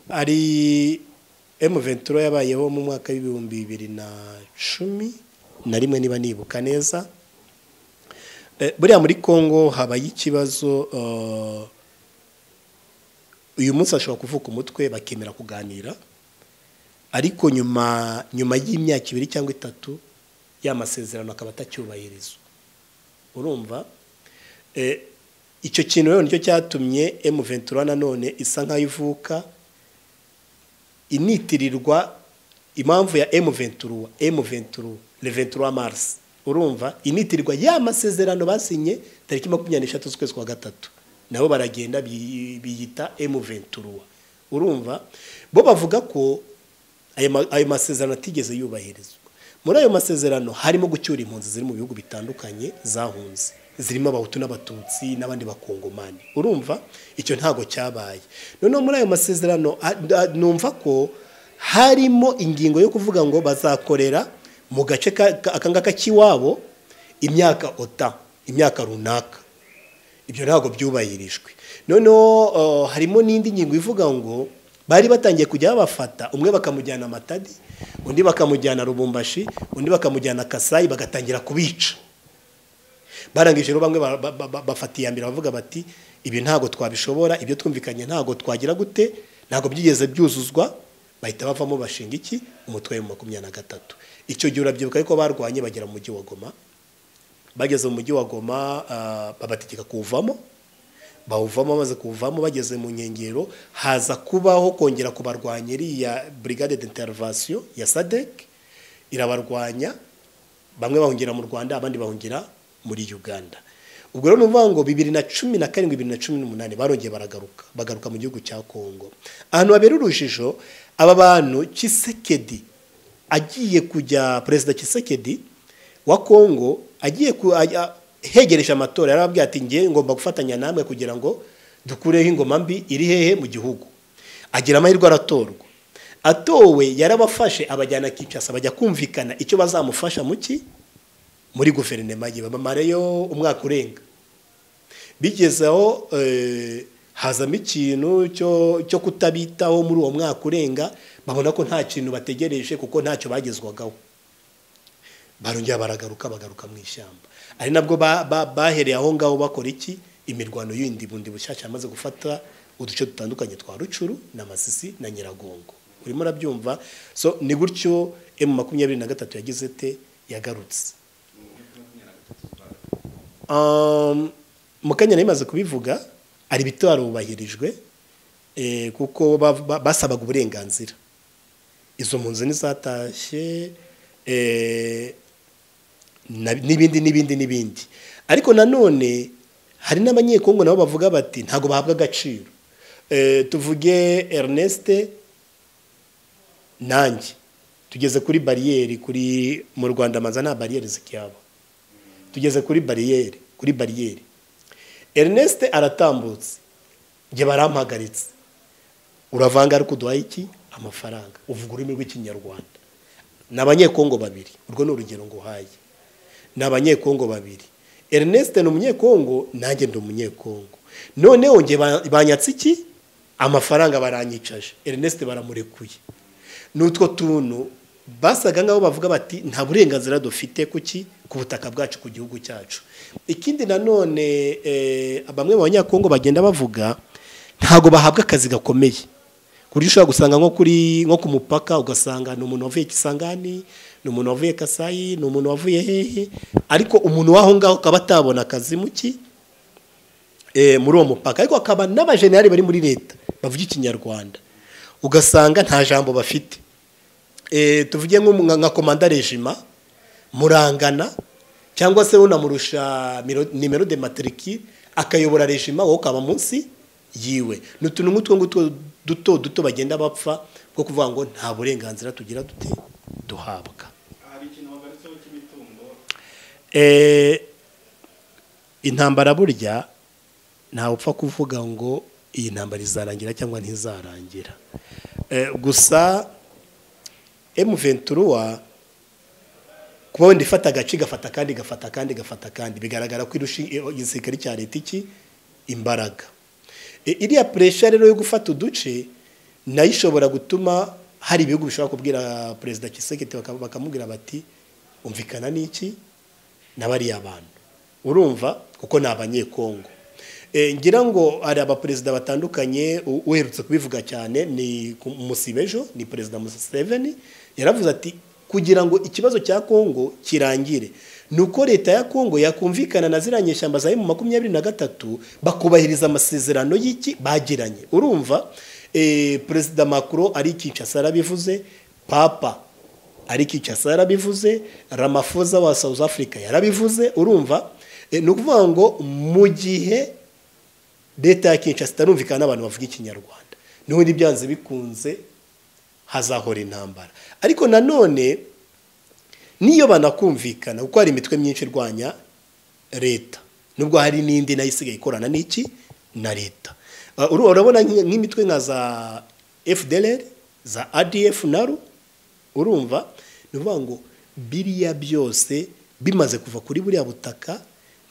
hari emuventura yabayeho mu mwaka w'ibihumbi bibiri na cumi na rimwe niba nibuka neza buriya muri congo habaye ikibazo uyu munsi ashobora kuvuka umutwe bakemera kuganira ariko nyuma nyuma y'imyaka ibiri cyangwa itatu ya masezerano akaba atacyubahirizwa urumva icyo kintu rero nicyo cyatumye emuventura nanone isa nk'aho ivuka initirirwa impamvu ya emuventura emuventura reventura marisi urumva initirirwa ya masezerano basinye tariki makumyabiri n'eshatu z'ukwezi kwa gatatu nabo baragenda biyita emuventura urumva bo bavuga ko ayo masezerano atigeze yubahirizwa muri ayo masezerano harimo gucyura impunzi ziri mu bihugu bitandukanye zahunze zirimo abahutu n'abatutsi n'abandi bakongomani urumva icyo ntago cyabaye noneho muri ayo masezerano numva ko harimo ingingo yo kuvuga ngo bazakorera mu gace akangaka k'iwabo imyaka ota imyaka runaka ibyo ntabwo byubahirijwe noneho harimo n'indi ngingo ivuga ngo bari batangiye kujya babafata umwe bakamujyana amatadi undi bakamujyana rubumbashi undi bakamujyana kasayi bagatangira kubica barangije rero bamwe bafatiye mbere bavuga bati ibi ntabwo twabishobora ibyo twumvikanye ntabwo twagira gute ntabwo byigeze byuzuzwa bahita bavamo bashinga iki umutwe wa makumyabiri na gatatu icyo gihe urabyibuka ariko barwanye bagera mu mujyi wa goma bageze mu mujyi wa goma babategeka kuwuvamo bawuvamo bamaze kuwuvamo bageze mu nkengero haza kubaho kongera kubarwanya iriya burigade d'intervention ya sadek irabarwanya bamwe bahungira mu rwanda abandi bahungira muri uganda ubwo rero ni ukuvuga ngo bibiri na cumi na karindwi bibiri na cumi n'umunani barongeye baragaruka bagaruka mu gihugu cya kongo ahantu habera urujijo aba bantu kisekedi agiye kujya perezida kisekedi wa kongo agiye hegereje amatora yarababwiye ati ngiye ngomba gufatanya namwe kugira ngo dukureho ingoma mbi iri hehe mu gihugu agira amahirwe aratorwa atowe yarabafashe abajyana kicasa bajya kumvikana icyo bazamufasha mu ki muri guverinoma ye bamamareyo umwaka urenga bigezeho hazamo ikintu cyo kutabitaho muri uwo mwaka urenga babona ko nta kintu bategereje kuko ntacyo bagezwagaho barongera baragaruka bagaruka mu ishyamba ari nabwo bahereye aho ngaho bakora iki imirwano y'indi bundi bushyashya yamaze gufata uduce dutandukanye twa rucuru na masisi na nyiragongo urimo urabyumva so ni gutyo emu makumyabiri na gatatu yagize te yagarutse mukanyana yamaze kubivuga hari ibitaro bubahirijwe kuko basabaga uburenganzira izo mpunzi ntizatashye n'ibindi n'ibindi n'ibindi ariko nanone hari n'abanyekongo nabo bavuga bati ntabwo bahabwa agaciro tuvuge Ernest nanjye tugeze kuri bariyeri kuri mu rwanda amaza nta bariyeri zikiyaba tugeze kuri bariyeri kuri bariyeri Ernest aratambutse njye barampagaritse uravanga ariko uduhaye iki amafaranga uvuga ururimi rw'ikinyarwanda ni abanyekongo babiri urwo ni urugero nguhaye ni abanyekongo babiri Ernest ni umunyekongo nanjye ndi umunyekongo noneho njye banyatse iki amafaranga baranyicaje Ernest baramurekuye ni utwo tuntu basaga nk'aho bavuga bati nta burenganzira dufite kuki ku butaka bwacu ku gihugu cyacu ikindi nanone bamwe mu banyekongo bagenda bavuga ntabwo bahabwa akazi gakomeye buryo ushobora gusanga nko kuri nko ku mupaka ugasanga ni umuntu wavuye Kisangani ni umuntu wavuye Kasayi ni umuntu wavuye hehe ariko umuntu w'aho ngaho akaba atabona akazi muki muri uwo mupaka ariko hakaba n'abajenali bari muri leta bavuga ikinyarwanda ugasanga nta jambo bafite tuvuge nka komanda rejima murangana cyangwa se unamurusha nimero de matiriki akayobora rejima wowe ukaba munsi yiwe ni utuntu nk'utwo ngutwo duto duto bagenda bapfa bwo kuvuga ngo nta burenganzira tugira dute duhabwa intambara burya ntawe upfa kuvuga ngo iyi ntambara izarangira cyangwa ntizarangira gusa emuventuruwa kuba wenda ifata agace gafata kandi gafata kandi gafata kandi bigaragara ko irusha igisirikare cya leta iki imbaraga iriya puresha rero yo gufata uduce nayo ishobora gutuma hari ibihugu bishobora kubwira perezida kiseketi bakamubwira bati umvikana n'iki n'abariya bantu urumva kuko ni abanyekongo ngira ngo hari abaperezida batandukanye uherutse kubivuga cyane ni musibejo ni perezida museveni yaravuze ati kugira ngo ikibazo cya kongo kirangire ni uko leta ya kongo yakumvikana na ziriya nyeshyamba za emu makumyabiri na gatatu bakubahiriza amasezerano y'iki bagiranye urumva perezida makuru ari kinshasa yarabivuze papa ari kinshasa yarabivuze ramafoza wa south africa yarabivuze urumva ni ukuvuga ngo mu gihe leta ya kinshasa itarumvikana n'abantu bavuga ikinyarwanda n'ubundi byanze bikunze hazahora intambara ariko nanone niyo banakumvikana kuko hari imitwe myinshi irwanya leta nubwo hari n'indi nayo isigaye ikorana n'iki na leta urabona nk'imitwe nka za fdr za adf naru urumva ni ukuvuga ngo biriya byose bimaze kuva kuri buriya butaka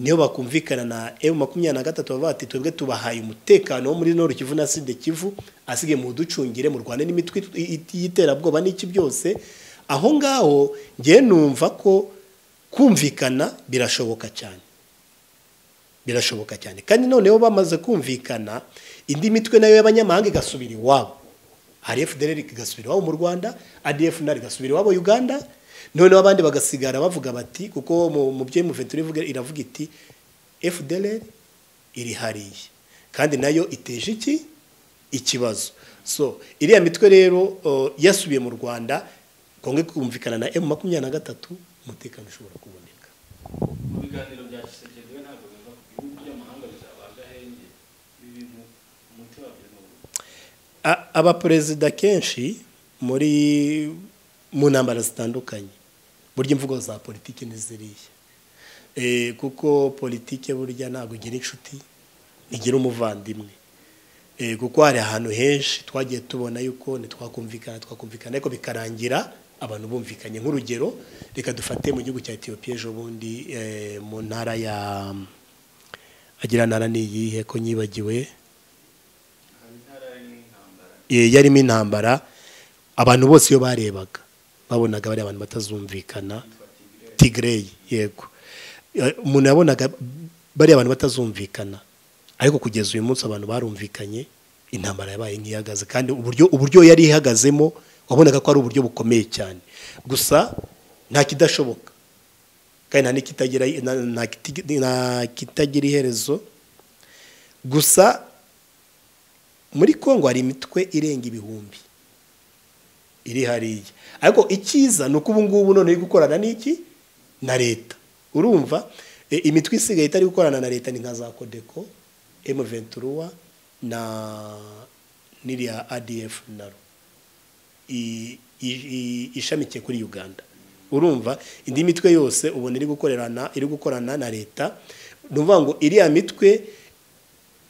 niyo bakumvikana na e makumyabiri na gatatu bavuga bati twebwe tubahaye umutekano wo muri noru kivu na side kivu asigaye mu ducungire mu rwanda n'imitwe y'iterabwoba n'iki byose aho ngaho ngewe numva ko kumvikana birashoboka cyane birashoboka cyane kandi noneho bamaze kumvikana indi mitwe nayo y'abanyamahanga igasubira iwabo hari fdr igasubira iwabo mu rwanda adf nayo igasubira iwabo uganda noneho abandi bagasigara bavuga bati kuko mu by'umuveturivuga iravuga iti fdr iri hariya kandi nayo iteje iki ikibazo so iriya mitwe rero yasubiye mu rwanda kongo kumvikana na emu makumyabiri na gatatu umutekano ushobora kuboneka mu biganiro bya kisekedi ntabwo biva ku bihugu by'amahanga bizabaga ahenge ibi bintu umuti wabyo ni abaperezida kenshi muri mu ntambara zitandukanye burya imvugo za politiki ni ziriya kuko politiki burya ntabwo igira inshuti igira umuvandimwe kuko hari ahantu henshi twagiye tubona yuko ntitwakumvikana twakumvikana ariko bikarangira abantu bumvikanye nk'urugero reka dufate mu gihugu cya etiyopiya ejo bundi mu ntara ya agira ntara ni iyihe ko nyibagiwe yarimo intambara abantu bose iyo barebaga babonaga bari abantu batazumvikana tigereyi yego umuntu yabonaga bari abantu batazumvikana ariko kugeza uyu munsi abantu barumvikanye intambara yabaye nk'ihagaze kandi uburyo uburyo yari ihagazemo wabonaga ko ari uburyo bukomeye cyane gusa nta kidashoboka kandi nta kitagira iherezo gusa muri congo hari imitwe irenga ibihumbi iri hariya ariko icyiza ni uko ubu ngubu none uri gukorana n'iki na leta urumva imitwe isigaye itari gukorana na leta ni nka za kodeko emu venturuwa na n'iriya adf naro ishamikiye kuri uganda urumva indi mitwe yose ubona iri gukorana iri gukorana na leta ni ukuvuga ngo iriya mitwe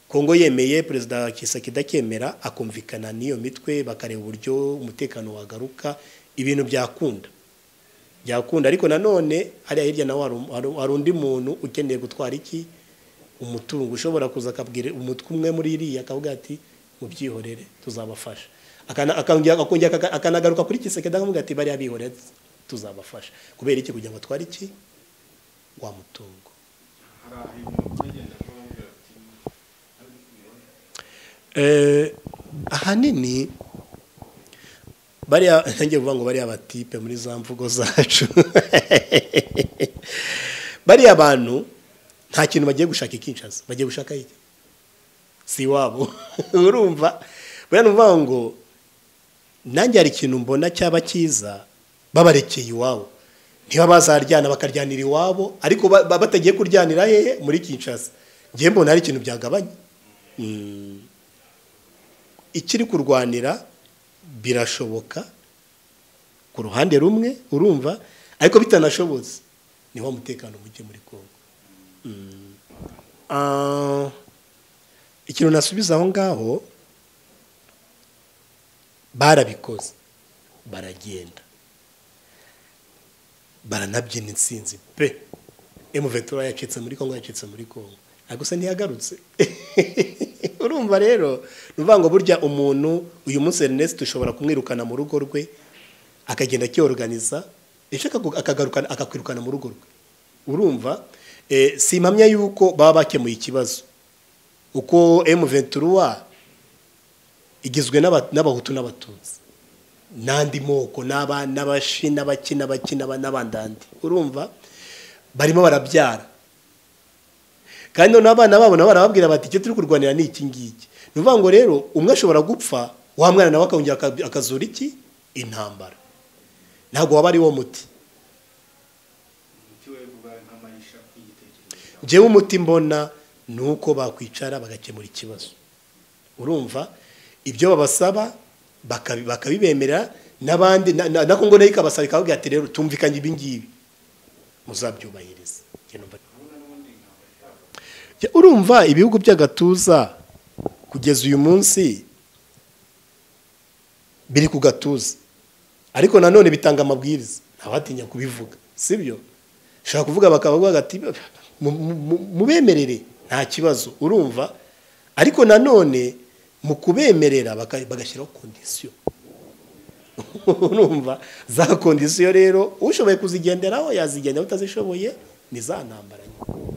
kongo yemeye perezida kisakida kemera akumvikana n'iyo mitwe bakareba uburyo umutekano wagaruka ibintu byakunda byakunda ariko nanone hariya hirya nawe hari undi muntu ukeneye gutwara iki umutungo ushobora kuza akabwira umutwe umwe muri iriya akavuga ati mubyihorere tuzabafasha akanagaruka kuri kisekida akavuga ati bariya bihorere tuzabafasha kubera iki kugira ngo atware iki wa mutungo ahanini bariya ntangiye kuvuga ngo bariya batipe muri za mvugo zacu bariya bantu nta kintu bagiye gushaka ikincaza bagiye gushaka iki si iwabo urumva buriya ni ukuvuga ngo nanjye hari ikintu mbona cyaba cyiza babarekeye iwabo niba bazaryana bakaryanira iwabo ariko batagiye kuryanira hehe muri kincaza ngewe mbona hari ikintu byagabanya ikiri kurwanira birashoboka ku ruhande rumwe urumva ariko bitanashobotse ni wa mutekano muke muri kongo ikintu nasubiza aho ngaho barabikoze baragenda baranabyina insinzi pe emuventura yacitse muri kongo yacitse muri kongo ariko se ntiyagarutse urumva rero ni ukuvuga ngo burya umuntu uyu munsi Ernest ushobora kumwirukana mu rugo rwe akagenda akiyoruganiza ejo akagarukana akakwirukana mu rugo rwe urumva si impamya yuko baba bakemuye ikibazo uko M23 igizwe n'abahutu n'abatutsi n'andi moko n'abashi n'abaki n'abaki n'abandandi urumva barimo barabyara kandi noneho abana babo nabo barababwira bati icyo turi kurwanira ni iki ngiki ni ukuvuga ngo rero umwe ashobora gupfa wa mwana nawe akongera akazura iki intambara ntabwo waba ari wo muti njyewe umuti mbona ni uko bakwicara bagakemura ikibazo urumva ibyo babasaba bakabibemerera n'abandi na kongo nayo ikabasaba ikababwira ati rero tumvikanye ibi ngibi muzabyubahiriza urumva ibihugu by'agatuza kugeza uyu munsi biri ku gatuza ariko nanone bitanga amabwiriza ntabatinya kubivuga sibyo ushobora kuvuga bakavuga bagati mubemerere nta kibazo urumva ariko nanone mu kubemerera bagashyiraho kondisiyo urumva za kondisiyo rero ushoboye kuzigenderaho yazigenderaho utazishoboye ni za ntambara